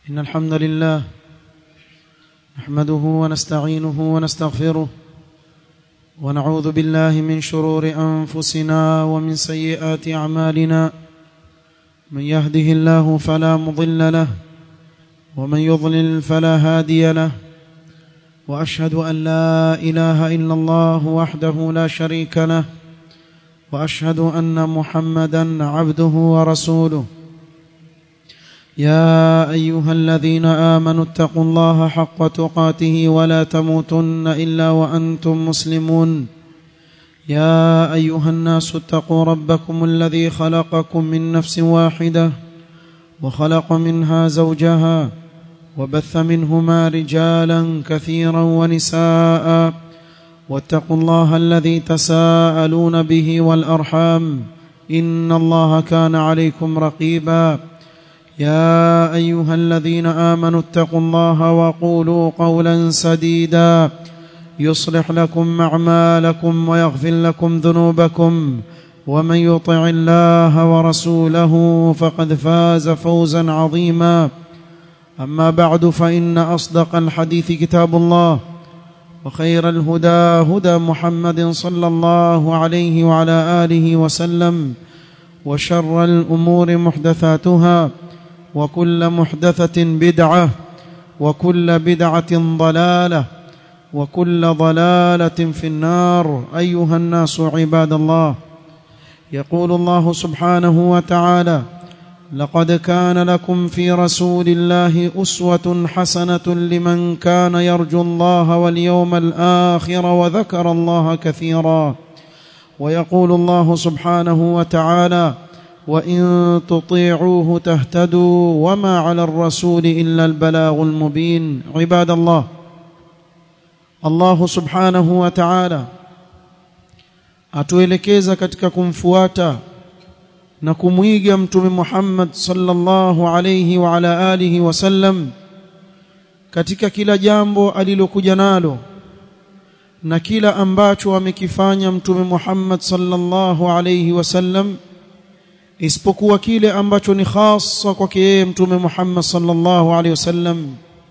إن الحمد لله نحمده ونستعينه ونستغفره ونعوذ بالله من شرور أنفسنا ومن سيئات أعمالنا من يهده الله فلا مضل له ومن يضلل فلا هادي له وأشهد أن لا إله إلا الله وحده لا شريك له وأشهد أن محمدا عبده ورسوله يا ايها الذين امنوا اتقوا الله حق تقاته ولا تموتن الا وانتم مسلمون يا ايها الناس اتقوا ربكم الذي خلقكم من نفس واحده وخلق منها زوجها وبث منهما رجالا كثيرا ونساء واتقوا الله الذي تساءلون به والارحام ان الله كان عليكم رقيبا يا ايها الذين امنوا اتقوا الله وقولوا قولا سديدا يصلح لكم اعمالكم ويغفر لكم ذنوبكم ومن يطع الله ورسوله فقد فاز فوزا عظيما اما بعد فان اصدق الحديث كتاب الله وخير الهدى هدى محمد صلى الله عليه وعلى اله وسلم وشر الامور محدثاتها وكل محدثة بدعة وكل بدعة ضلالة وكل ضلالة في النار أيها الناس عباد الله يقول الله سبحانه وتعالى لقد كان لكم في رسول الله أسوة حسنة لمن كان يرجو الله واليوم الآخر وذكر الله كثيرا ويقول الله سبحانه وتعالى وان تطيعوه تهتدوا وما على الرسول الا البلاغ المبين عباد الله الله subhanahu wa ta'ala atuelekeza katika kumfuata na kumwiga mtume Muhammad sallallahu alayhi wa ala alihi wasallam katika kila jambo alilokuja nalo na kila ambacho amekifanya mtume Muhammad sallallahu alayhi wasallam isipokuwa kile ambacho ni khasa kwake yeye mtume Muhammad sallallahu alaihi wasallam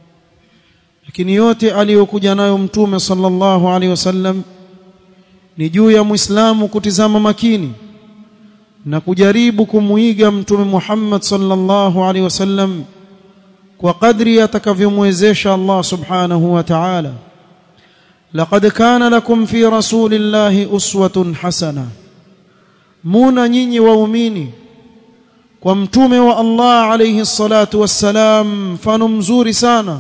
lakini yote aliyokuja nayo mtume sallallahu alaihi wasallam ni juu ya muislamu kutizama makini na kujaribu kumuiga mtume Muhammad sallallahu alaihi wasallam kwa kadri atakavyomwezesha Allah subhanahu wa ta'ala laqad kana lakum fi rasulillahi uswatun hasana muna nyinyi waumini kwa mtume wa Allah alayhi salatu wassalam mfano mzuri sana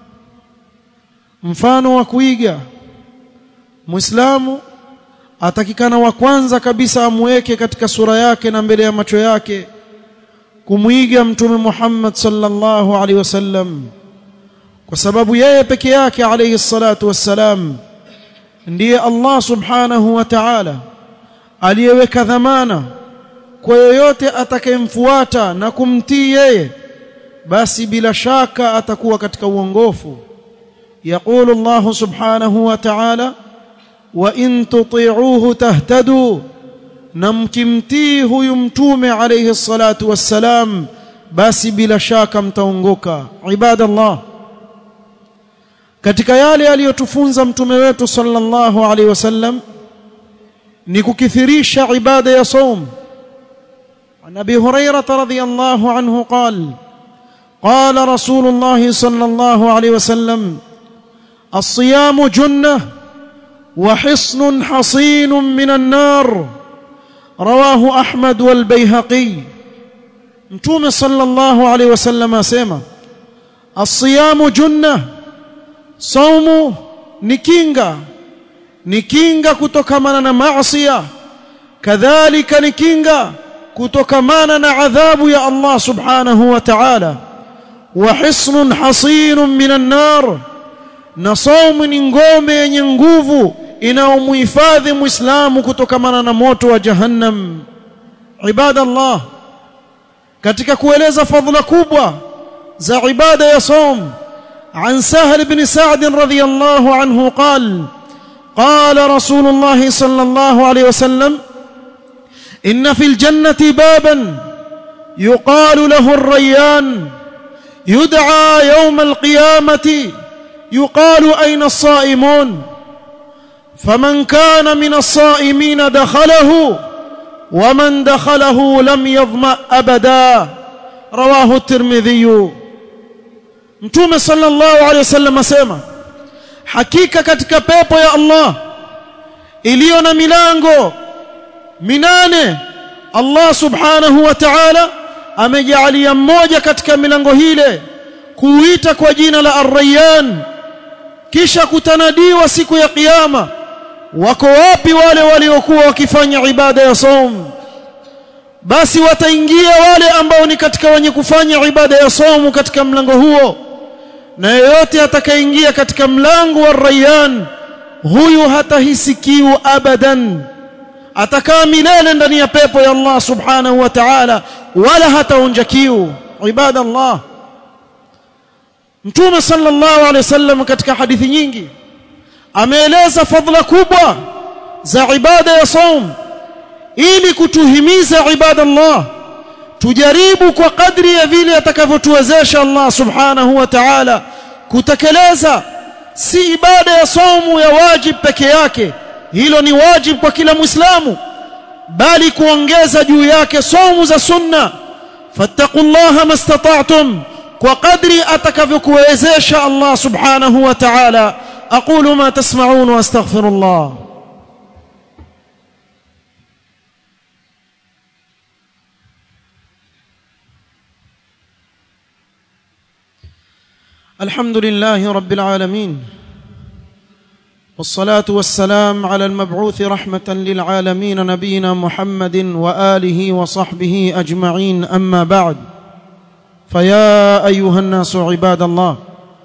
mfano wa kuiga muislamu atakikana wa kwanza kabisa amweke katika sura yake na mbele ya macho yake kumwiga mtume Muhammad sallallahu alaihi wasallam kwa sababu yeye peke yake alayhi salatu wassalam ndiye Allah subhanahu wa ta'ala aliyeweka dhamana kwa yoyote atakayemfuata na kumtii yeye basi bila shaka atakuwa katika uongofu يقول الله سبحانه وتعالى وان تطيعوه تهتدوا نمكمتي huyu mtume alayhi salatu wassalam basi bila shaka mtaongoka ibadallah katika yale aliyotufunza mtume wetu sallallahu alayhi wasallam ni kukithirisha ibada ya saum عن ابي هريره رضي الله عنه قال قال رسول الله صلى الله عليه وسلم الصيام جنه وحصن حصين من النار رواه احمد والبيهقي متوم صلى الله عليه وسلم اسما الصيام جنه صوم نكينغا ni kinga kutokamana na maasiya kadhalika ni kinga kutokamana na adhabu ya Allah subhanahu wa ta'ala wa hisnun hasinun minan nar na saumu ni ngome yenye nguvu inayomuhifadhi muislamu kutokamana na moto wa jahannam ibadallah katika kueleza fadhila kubwa za ibada ya saum عن سهل بن سعد رضي الله عنه قال قال رسول الله صلى الله عليه وسلم ان في الجنه بابا يقال له الريان يدعى يوم القيامة يقال أين الصائمون فمن كان من الصائمين دخله ومن دخله لم يظمأ أبدا رواه الترمذي mtume sallallahu alaihi wasallam asema hakika katika pepo ya Allah iliyo na milango minane Allah subhanahu wa ta'ala amejalia mmoja katika milango hile kuita kwa jina la Ar-Rayyan kisha kutanadiwa siku ya kiyama wako wapi wale waliokuwa wakifanya ibada ya saum basi wataingia wale ambao ni katika wenye kufanya ibada ya saumu katika mlango huo na yeyote atakayeingia katika mlango wa Rayyan huyu hatahisi kiu abadan atakaa milele ndani ya pepo ya Allah subhanahu wa ta'ala wala hataonja kiu ibada Allah Mtume sallallahu alaihi wasallam katika hadithi nyingi ameeleza fadhila kubwa za ibada ya saum ili kutuhimiza ibada Allah tujaribu kwa kadri ya vile atakavyotuwezesha Allah subhanahu wa ta'ala kutekeleza si ibada ya saumu ya wajib peke yake hilo ni wajib kwa kila muislamu bali kuongeza juu yake saumu za sunna fattaqullaha mastata'tum kwa kadri atakavyokuwezesha Allah subhanahu wa ta'ala aqulu ma tasma'un wa astaghfirullah الحمد لله رب العالمين والصلاه والسلام على المبعوث رحمه للعالمين نبينا محمد واله وصحبه اجمعين اما بعد فيا ايها الناس عباد الله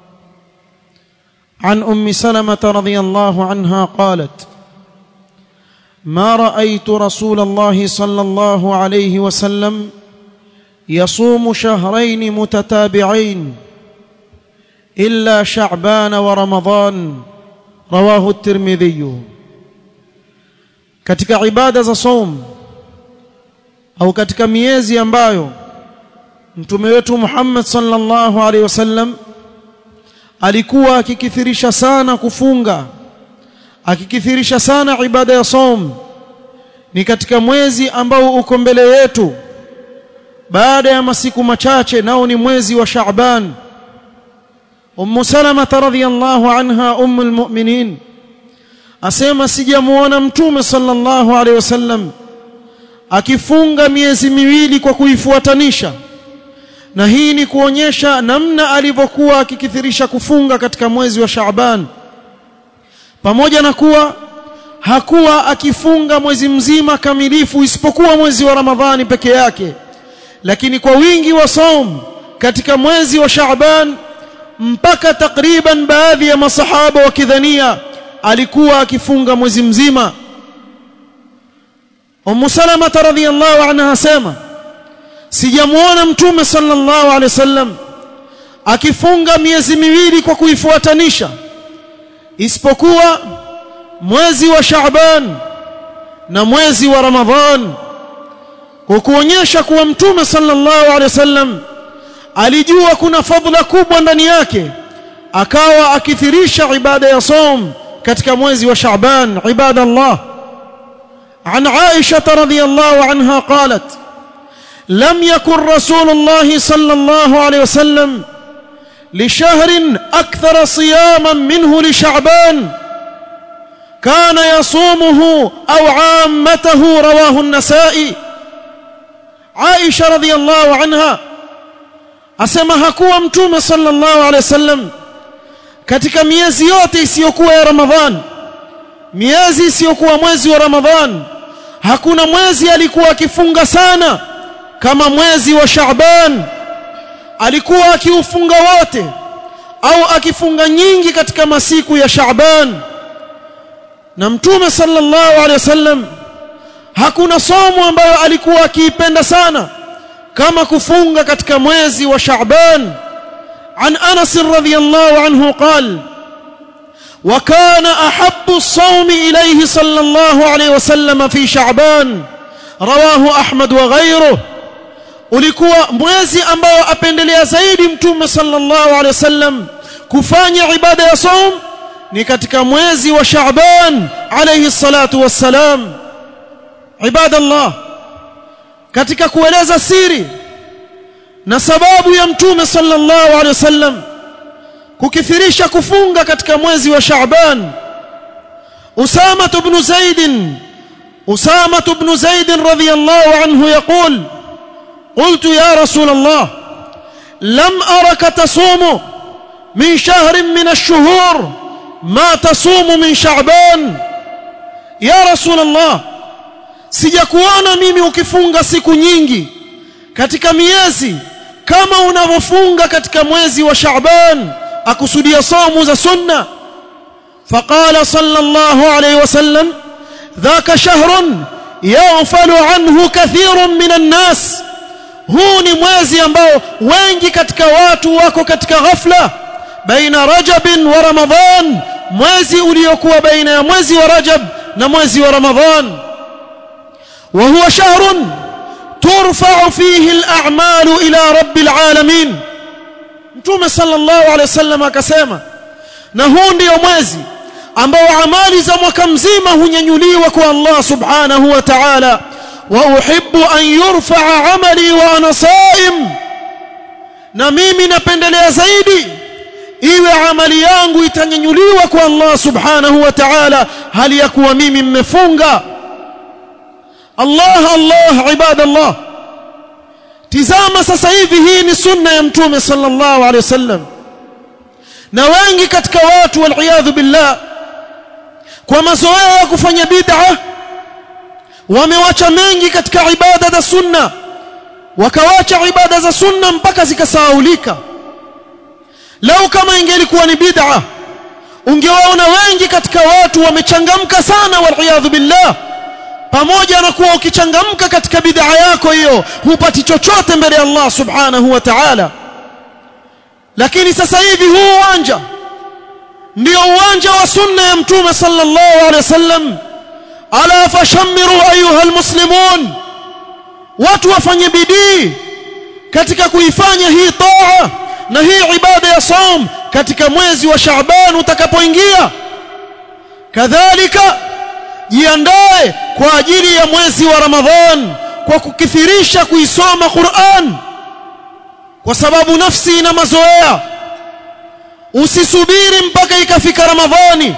عن ام سلمه رضي الله عنها قالت ما رايت رسول الله صلى الله عليه وسلم يصوم شهرين متتابعين الا شعبان ورمضان رواه الترمذي katika ibada za saum au katika miezi ambayo mtume wetu Muhammad sallallahu alaihi wasallam alikuwa akikithirisha sana kufunga akikithirisha sana ibada ya saum ni katika mwezi ambao uko mbele yetu baada ya masiku machache nao ni mwezi wa Shaaban Ummu Salama radhiyallahu anha ummul mu'minin asema sijamuona mtume sallallahu alaihi wasallam akifunga miezi miwili kwa kuifuatanisha na hii ni kuonyesha namna alivyokuwa akikithirisha kufunga katika mwezi wa Shaaban pamoja na kuwa hakuwa akifunga mwezi mzima kamilifu isipokuwa mwezi wa Ramadhani peke yake lakini kwa wingi wa saum katika mwezi wa Shaaban mpaka takriban baadhi ya masahaba wakidhania alikuwa akifunga mwezi mzima Ummu Salama radhiyallahu anha sema sijamuona mtume sallallahu alaihi wasallam akifunga miezi miwili kwa kuifuatanisha isipokuwa mwezi wa Shaaban na mwezi wa Ramadhan kwa kuonyesha kuwa mtume sallallahu alaihi wasallam alijua kuna fadhila kubwa ndani yake akawa akithirisha ibada ya saum katika mwezi wa Shaaban ibada Allah عن عائشة رضي الله عنها قالت لم يكن رسول الله صلى الله عليه وسلم لشهر أكثر صياما منه لشعبان كان يصومه أو عامته رواه النسائي عائشة رضي الله عنها asema hakuwa mtume sallallahu alaihi wasallam katika miezi yote isiyokuwa ya Ramadhan miezi isiyokuwa mwezi wa Ramadhan hakuna mwezi alikuwa akifunga sana kama mwezi wa Shaaban alikuwa akiufunga wote au akifunga nyingi katika masiku ya Shaaban na mtume sallallahu alaihi wasallam hakuna somo ambayo alikuwa akiipenda sana kama kufunga katika mwezi wa Shaaban عن أنس رضي الله عنه قال وكان أحب الصوم إليه صلى الله عليه وسلم في شعبان رواه أحمد وغيره ulikuwa mwezi ambao apendelea zaidi mtume sallallahu alaihi wasallam kufanya ibada ya saum ni katika mwezi wa Shaaban alayhi salatu wassalam ibadallah katika kueleza siri na sababu ya mtume sallallahu alaihi wasallam kukithirisha kufunga katika mwezi wa Shaaban Usama ibn Zaid Usama ibn Zaid radhiyallahu anhu يقول قلت يا رسول الله لم أرك تصوم من شهر من الشهور ما تصوم من شعبان يا رسول الله sijakuona mimi ukifunga siku nyingi katika miezi kama unavyofunga katika mwezi wa Shaaban akusudia somu za sunna faqala sallallahu alayhi wasallam dhaka shahrun yaghfalu anhu kathirun minan nas huu ni mwezi ambao wengi katika watu wako katika ghafla baina rajab wa ramadhan mwezi uliokuwa baina ya mwezi wa rajab na mwezi wa ramadhan wa huwa shahrun turfa'u fihi al-a'malu ila rabbil alamin mtume sallallahu alaihi wasallam akasema na huu ndio mwezi ambao amali za mwaka mzima hunyanyuliwa kwa Allah subhanahu wa ta'ala واحب ان يرفع عملي وانا صائم na mimi napendelea zaidi iwe amali yangu itanyanyuliwa kwa Allah subhanahu wa ta'ala hali ya kuwa mimi mmefunga Allah Allah ibadallah tizama sasa hivi hii ni sunna ya mtume sallallahu alaihi wasallam na wengi katika watu wal billah kwa mazoea ya kufanya bid'ah wamewacha mengi katika ibada za sunna wakawacha ibada za sunna mpaka zikasahaulika lau kama ingelikuwa ni bid'a ungewaona wengi katika watu wamechangamka sana waliyadhu billah pamoja na kuwa ukichangamka katika bid'a yako hiyo hupati chochote mbele ya Allah subhanahu wa ta'ala lakini sasa hivi huu uwanja ndio uwanja wa sunna ya mtume sallallahu alaihi wasallam ala fashammiru ayuha almuslimun watu wafanye bidii katika kuifanya hii taa na hii ibada ya saum katika mwezi wa Shaaban utakapoingia kadhalika jiandae kwa ajili ya mwezi wa Ramadhan kwa kukithirisha kuisoma Qur'an kwa sababu nafsi ina mazoea usisubiri mpaka ikafika Ramadhani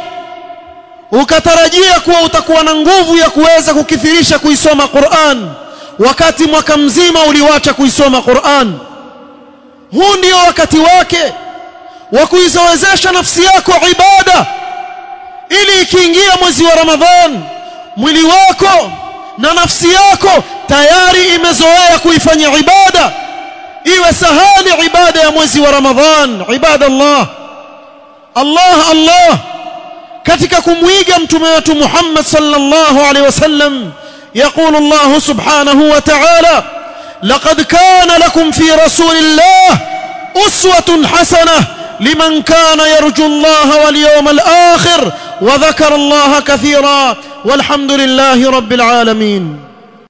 ukatarajia kuwa utakuwa na nguvu ya kuweza kukithirisha kuisoma Qur'an wakati mwaka mzima uliwacha kuisoma Qur'an huu ndio wakati wake wa kuizowezesha nafsi yako ibada ili ikiingia mwezi wa Ramadhan mwili wako na nafsi yako tayari imezoea kuifanya ibada iwe sahali ibada ya mwezi wa Ramadhan ibada Allah Allah Allah katika kumwiga mtume wetu Muhammad sallallahu alaihi wasallam يقول الله سبحانه وتعالى لقد كان لكم في رسول الله أسوة حسنة لمن كان يرجو الله واليوم الآخر وذكر الله كثيرا والحمد لله رب العالمين